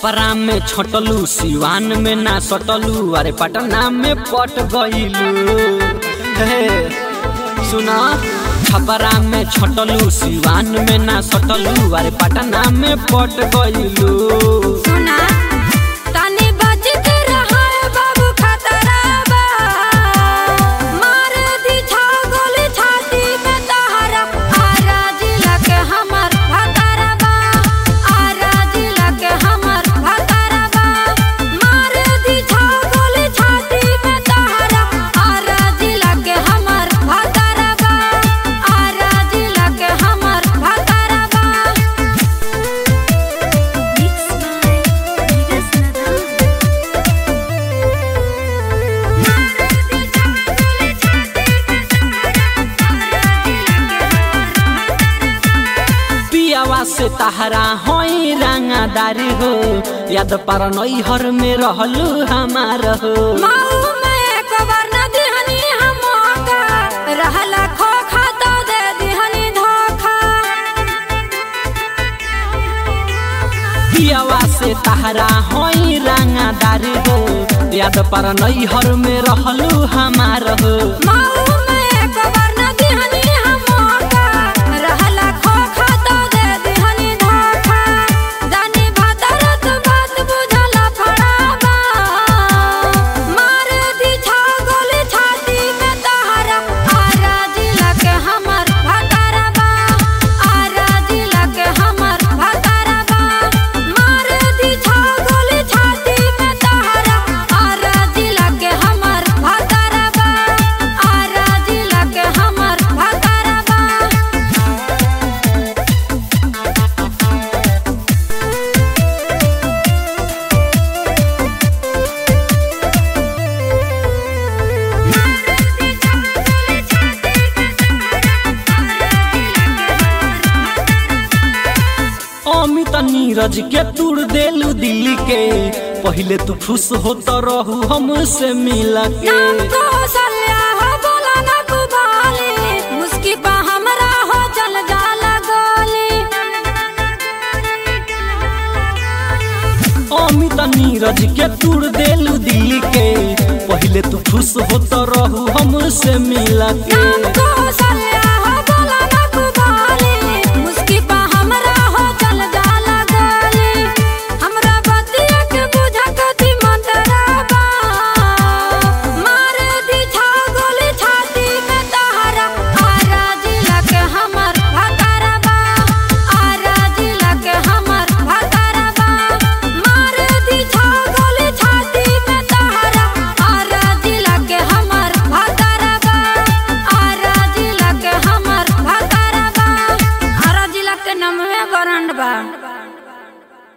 छपरा में छोटलू सिवान में ना सटलू अरे पटना में पट गईलू हे सुना छपरा में छोटलू सिवान में ना सटलू अरे पटना में पट गईलू सुना तनी बच के रहा है बाबू खतरा बा मार दी छा गोली छाती में तहरा आरा जिला के हमर भतरा बा आरा जिला के हमर भतरा बा मार दी छा गोली छाती में तहरा आरा जिला के हमर भतरा बा आरा जिला के हमर भतरा बा Mixed by Vegas Nadal. पियावा से तहरा होई रंगादारी हो याद पर नैहर में रहलू हमार हो माऊ में एक बार न दिहनी हम मौका रहला खोखा तो दे दिहनी धोखा पियावा से तहरा होई रंगादारी हो याद पर नैहर में रहलू हमार हो माऊ में एक बार न दिहनी हम मौका रहला खोखा तो दे दिहनी धोखा जानी भदरत बात बुझला फड़ाबा मार दी छा गोली छाती में तहरा आरा जिला के हमर भतरा बा आरा जिला के हमर भतरा बा मार दी छा गोली छाती में तहरा आरा जिला के हमर भतरा बा आरा जिला के हमर भतरा बा अमित नीरज के तुड़ देलू दिल्ली के पहले तू खुश होत रहू हमसे मिल के नाम कौशल्या हो बोला ना कुबाली मुस्की पा हमरा हो चल जाला गोली अमित नीरज के तुड़ देलू दिल्ली के पहले तू खुश होत रहू हमसे मिल के नाम कौशल्या